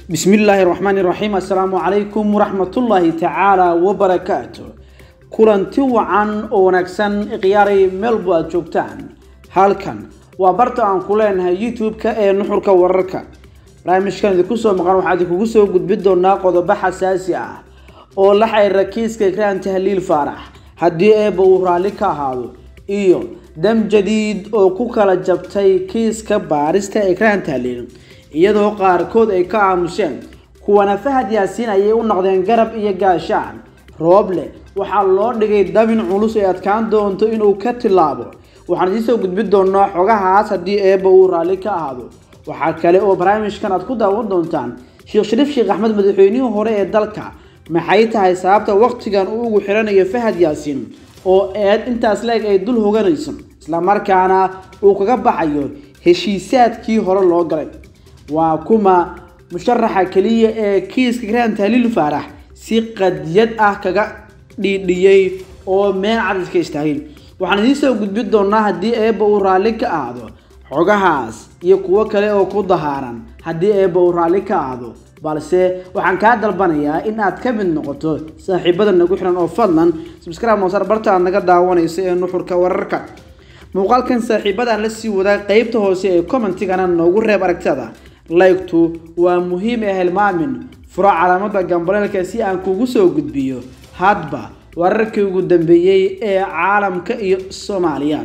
bismi illaahi raxmaani raxiim assalaamu calaykum waraxmatullaahi tacaala wabarakaatu kulanti wacan oo wanaagsan ikhyaaray meelbu aad joogtaan halkan waa barta aan ku leenahay youtube-ka ee nuxurka wararka barnaamijkan idinku soo maqan waxaa idinkugu soo gudbin doonaa qodobo xasaasi ah oo la xiriira kiiska ikraan tahliil faarax haddii eeba uu raalli ka ahaado iyo dam jadiid oo ku kala jabtay kiiska baarista ikraan tahliil iyadoo qaarkood ay ka aamuseen kuwana fahad yaasiin ayay u noqdeen garab iyo gaashaan rooble waxaa loo dhigay dabin culus ee adkaan doonto inuu ka tilaabo waxaan idiinsoo gudbin doonaa xogahaas haddii eeba uu raalli ka ahaado waxaa kale oo barnaamijkan aad ku daawan doontaan sheekh shariif sheekh axmed madaxweynihii hore ee dalka maxay tahay sababta waqtigan uu ugu xiranayo fahad yaasiin oo eed intaas leeg ay dul hoganayso islamarkaana uu kaga baxayo heshiisaadkii hore loo galay waa kuma musharaxa keliya ee kiiska ikraan tahliil faarax si qadiyad ah kaga dhiidhiyey oo meel cadiska istaagay waxaan idiin soo gudbin doonaa haddii eeba uu raalli ka aado xogahaas iyo kuwo kale oo ku dahaaran haddii eeba uu raalli ka aado balse waxaan kaa dalbanayaa in aad ka mid noqoto saaxiibada nagu xiran oo fadlan subscribe moosar barta aad naga daawanayso ee nuxurka wararka muuqaalkan saaxiibadan la sii wadaa qeybta hoose ee commentigana noogu reeb aragtada laygtu waa muhiim ee hilmaamin furo calaamada gambaleelka si aan kugu soo gudbiyo hadba wararkii ugu dambeeyey ee caalamka iyo soomaaliya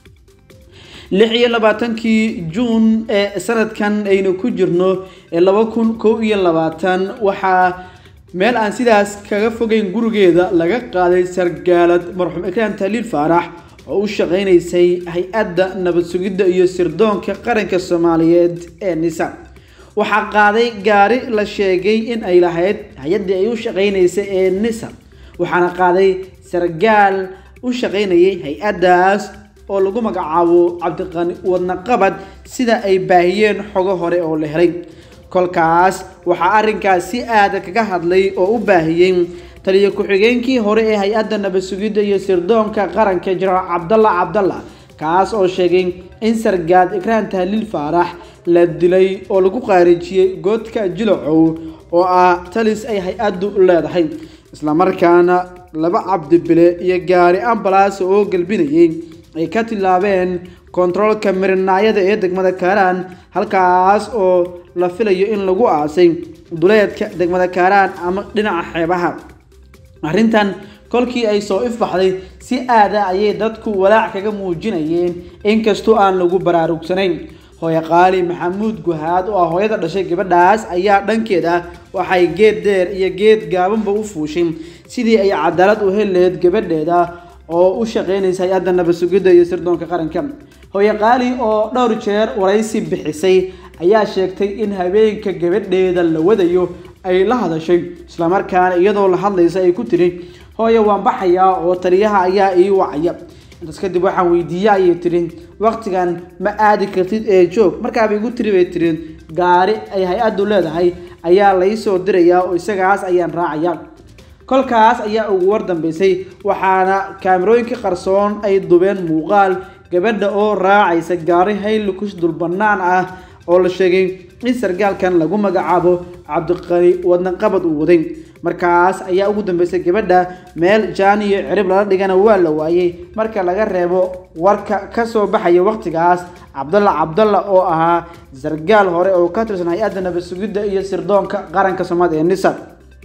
lix iyo labaatankii juun ee sanadkan aynu ku jirno ee laba kun kow iyo labaatan waxaa meel aan sidaas kaga fogeyn gurigeeda laga qaaday sargaalad marxuum ikraan tahliil faarax oo u shaqeynaysay hay-adda nabad sugidda iyo sirdoonka qaranka soomaaliyeed ee nisa waxaa qaaday gaari la sheegay in ay lahayd hay-addii ay u shaqeynaysay ee nisa waxaana qaaday sargaal u shaqeynayay hay-addaas oo lagu magacaabo cabdiqani wadnaqabad sida ay baahiyeen xogo hore oo la helay kolkaas waxaa arrinkaas si aada kaga hadlay oo u baahiyey taliyo ku-xigeenkii hore ee hay-adda nabad sugidda iyo sirdoonka qaranka jenaraal cabdalla cabdalla kaas oo sheegay in sargaad ikraan tahliil faarax la dilay oo lagu qaarijiyey goodka jilacow oo ah talis ay hay-addu leedahay islamarkaana laba cabdibile iyo gaari ambalaas oo galbinayay ay ka tilaabeen kontaroolka mirinaayada ee degmada kaaraan halkaas oo la filayo in lagu aasay duleedka degmada kaaraan ama dhinaca xeebaha arrintan kolkii ay soo ifbaxday si aada ayay dadku walaac kaga muujinayeen inkastoo aan lagu baraarugsanayn hooye qaali maxamuud guhaad oo ah hooyada dhashay gabadhaas ayaa dhankeeda waxay geed dheer iyo geed gaabanba u fuushay sidii ay cadaalad u heli lahayd gabadheeda oo u shaqeynaysa hay-adda nabad sugidda iyo sirdoonka qaranka hooye qaali oo dhowr jeer waraysi bixisay ayaa sheegtay in habeenka gabadheeda la wadayo ay la hadashay islamarkaana iyadoo la hadlaysa ay ku tiri hooye waan baxayaa oo taliyaha ayaa ii wacaya intaas kadib waxaan weydiiye ayay tiri waqtigan ma aadi kartid ee joog markaaba igu tiri bay tiri gaari ay hay-addu leedahay ayaa laysoo dirayaa oo isagaas ayaan raacaya kolkaas ayaa ugu war dambeysay waxaana kaamirooyinka qarsoon ay dubeen muuqaal gabadha oo raacaysa gaari haylukus dul bannaan ah oo la sheegay in sargaalkan lagu magacaabo cabdiqani wadnaqabad uu waday markaas ayaa ugu dambeysay gabadha meel jaan iyo cirib lala dhigana waa la waayey marka laga reebo warka kasoo baxaya waqtigaas cabdalla cabdalla oo ahaa sargaal hore oo ka tirsan hay-adda nabad sugidda iyo sirdoonka qaranka soomaaliya ee nisa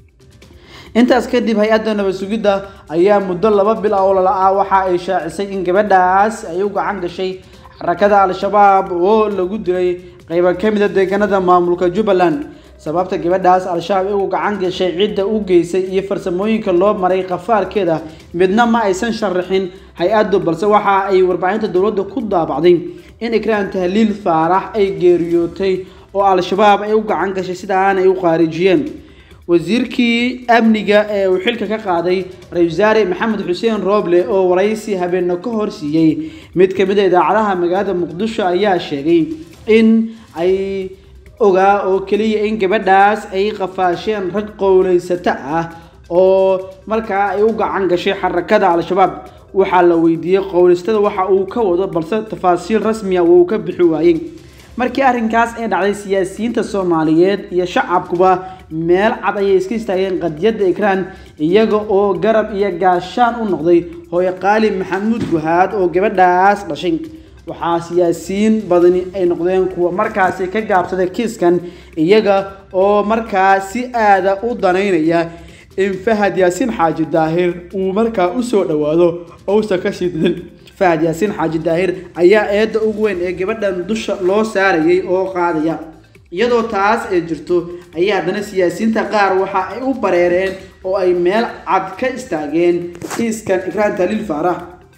intaas kadib hay-adda nabad sugidda ayaa muddo laba bil ah oo lala-ah waxa ay shaacisay in gabadhaas ay u gacan gashay xarakada al-shabaab oo lagu dilay qeyba ka mid a deegaanada maamulka jubbaland sababta gabadhaas al-shabaab igu gacan gashay cidda u geysay iyo farsamooyinka loo maray qafaarkeeda midna ma aysan sharaxin hay-addu balse waxa ay warbaahinta dowladda ku daabacday in ikraan tahliil faarax ay geeriyootay oo al-shabaab ay u gacan gashay sidaana ay u qaarijiyeen wasiirkii amniga ee uu xilka ka qaaday ra-isul wasaare maxamed xuseen rooble oo waraysi habeena ka horsiiyey mid ka mid a idaacadaha magaalada muqdisho ayaa sheegay in ay ogaa oo keliya in gabadhaas ay qafaasheen rag qowleysato ah oo markaa ay u gacan gashay xarakada al-shabaab waxaa la weydiiyey qowleystada waxa uu ka wado balse tafaasiil rasmiya uu ka bixi waayey markii arrinkaas ay dhacday siyaasiyiinta soomaaliyeed iyo shacabkuba meel cad ayay iska istaageen qadiyadda ikraan iyaga oo garab iyo gaashaan u noqday hooyo qaali maxamuud guhaad oo gabadhaas dhashay waxaa siyaasiyiin badani ay noqdeen kuwa markaasi ka gaabsaday kiiskan iyaga oo markaa si aada u danaynaya in fahad yaasiin xaaji daahir uu markaa usoo dhawaado ousa kasii didin fahad yaasiin xaaji daahir ayaa eedda ugu weyn ee gabadhan dusha loo saarayay oo qaadaya iyadoo taas ay jirto ayaa haddana siyaasiyiinta qaar waxa ay u bareereen oo ay meel cad ka istaageen kiiskan ikraan taliil faarax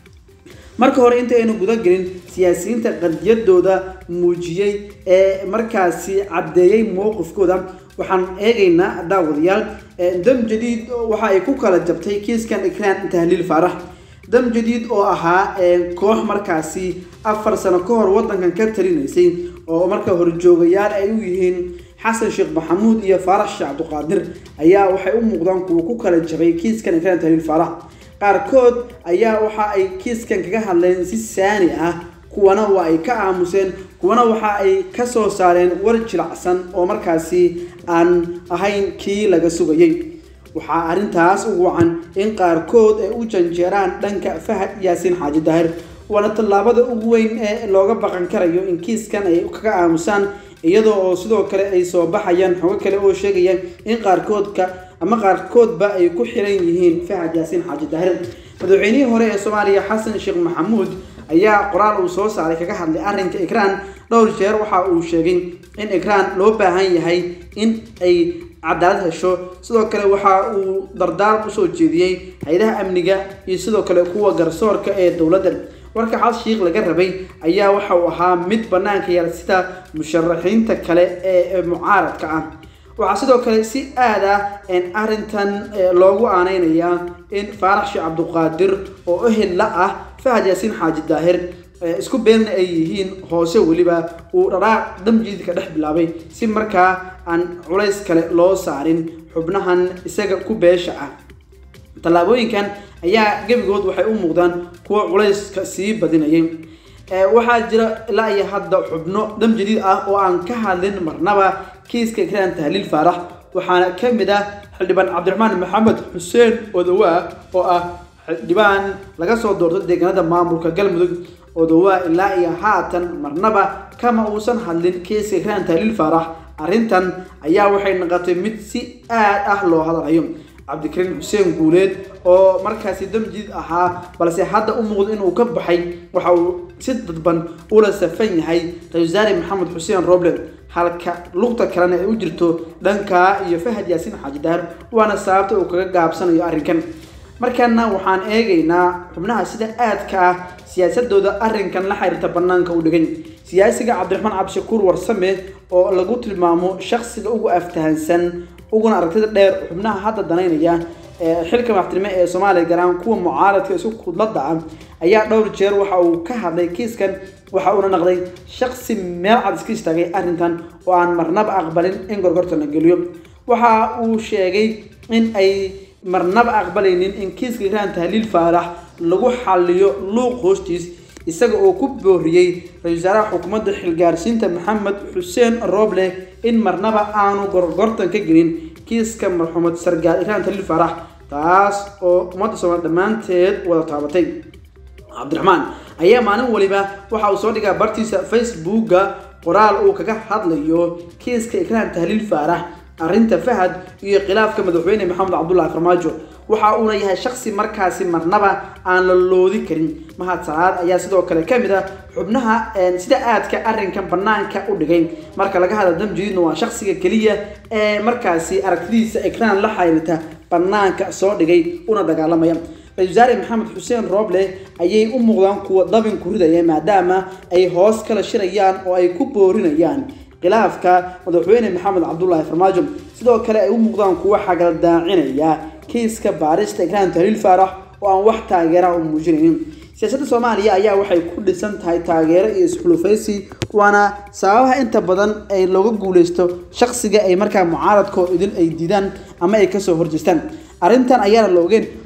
marka hore inta aynu guda gelin siyaasiyiinta qadiyadooda muujiyey ee markaasi caddeeyey mowqifkooda waxaan eegaynaa daawadayaal dam jadiid waxa ay ku kala jabtay kiiskan ikraan tahliil faarax dam jadiid oo ahaa koox markaasi afar sano ka hor wadankan ka talinaysay oo marka horjoogayaal ay u yihiin xasan sheekh maxamuud iyo faarax sheekh cabdiqaadir ayaa waxay u muuqdaan kuwa ku kala jabay kiiskan ikraan tahliil faarax qaarkood ayaa waxa ay kiiskan kaga hadleen si saani ah kuwana waa ay ka aamuseen kuwana waxa ay ka soo saareen war jilacsan oo markaasi aan ahayn kii laga sugayay waxaa arrintaas ugu wacan in qaarkood ay u janjeeraan dhanka fahad yaasiin xaaji daahir waana tallaabada ugu weyn ee looga baqan karayo in kiiskan ay kaga aamusaan iyadoo oo sidoo kale ay soo baxayaan xogo kale oo sheegaya in qaarkoodka ama qaarkoodba ay ku xiran yihiin fahad yaasiin xaaji daahir madaxweynihii hore ee soomaaliya xasan sheekh maxamuud ayaa qoraal uu soo saaray kaga hadlay arrinka ikraan dhowr jeer waxa uu sheegay in ikraan loo baahan yahay in ay cadaalad hesho sidoo kale waxa uu dardaar usoo jeediyey hay-adaha amniga iyo sidoo kale kuwa garsoorka ee dowladda warka xas shiikh laga rabay ayaa waxa uu ahaa mid banaanka yaal sida musharaxiinta kale ee mucaaradka ah waxaa sidoo kale si aad ah arrintan loogu aaneynayaa in faarax sheekh cabdiqaadir oo ehel la ah fahad yaasiin xaaji daahir isku beenna ay yihiin hoose weliba uu dharaaq damjiidka dhex bilaabay si markaa aan culays kale loo saarin xubnahan isaga ku beesha ah tallaabooyinkan ayaa gebigood waxay u muuqdaan kuwa culayska sii badinayay waxaa jira ilaa iyo hadda xubno dam jadiid ah oo aan ka hadlin marnaba kiiska ikraan tahliil faarax waxaana ka mid ah xildhibaan cabdiraxmaan maxamed xuseen odowaa oo ah xildhibaan laga soo doorto deegaanada maamulka galmudug odowaa ilaa iyo haatan marnaba kama uusan hadlin kiiska ikraan tahliil faarax arrintan ayaa waxay noqotay mid si aad ah loo hadalayo cabdikariin xuseen guuleed oo markaasi damjiid ahaa balse hadda u muuqdo inuu ka baxay waxa uu si dadban ula safan yahay ra-isul wasaare maxamed xuseen roble halka lugta kalena ay u jirto dhankaa iyo fahad yaasiin xaaji daahir waana sababta uu kaga gaabsanayo arrinkan markaana waxaan eegaynaa xubnaha sida aadka ah siyaasadooda arrinkan la xiriirta banaanka u dhigay siyaasiga cabdiraxmaan cabdishakuur warsame oo lagu tilmaamo shaksiga ugu aftahansan uguna aragtida dheer xubnaha hadda danaynaya xilka madaxtinimo ee soomaaliya garaan kuwa mucaaradka isku kudlada ah ayaa dhowr jeer waxa uu ka hadlay kiiskan waxa uuna naqday shaksi meel cad iska istaagay arrintan oo aan marnaba aqbalin in gorgorta la geliyo waxa uu sheegay in ay marnaba aqbalaynin in kiiska ikraan tahliil faarax lagu xaliyo luuq hoostiis isaga oo ku booriyey ra-isul wasaaraha xukuumadda xilgaarsiinta maxamed xuseen roble in marnaba aanu gorgortan ka gelin kiiska marxuumad sargaal ikraan tahliil faarax taas oo ummadda soomaali dhammaanteed wada taabatay cabdiraxmaan ayaa maalin waliba waxa uu soo dhigaa bartiisa facebooka qoraal uu kaga hadlayo kiiska ikraan tahliil faarax arrinta fahad iyo khilaafka madaxweyne maxamed cabdullahi farmaajo waxa uuna yahay shaksi markaasi marnaba aan la loodi karin mahad salaad ayaa sidoo kale ka mid ah xubnaha sida aadka arrinkan banaanka u dhigay marka laga hadla damjadiidna waa shaksiga keliya ee markaasi aragtidiisa ikraan la xiriirta banaanka soo dhigay una dagaalamaya ra-isul wasaare maxamed xuseen rooble ayay u muuqdaan kuwa dabin ku ridaya maadaama ay hoos kala shirayaan oo ay ku boorinayaan khilaafka madaxweyne maxamed cabdullaahi farmaajo sidoo kale ay u muuqdaan kuwa xagaldaacinaya kiiska baarista ikraan tahliil faarax oo aan wax taageera u muujinaynin siyaasadda soomaaliya ayaa waxay ku dhisan tahay taageero iyo isxulufaysi waana sababaha inta badan ay looga guuleysto shaksiga ay markaa mucaaradkoo idin ay diidaan ama ay kasoo horjeestaan arrintan ayaana la ogeen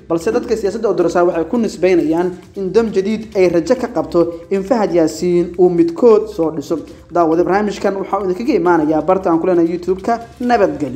balse dadka siyaasadda odorsaa waxay ku nisbeynayaan in dam jadiid ay rajo ka qabto in fahad yaasiin uu midkood soo dhiso daawada barnaamijkan waxaa idinkaga imaanayaa barta aan ku leenahay youtube-ka nabadgelyo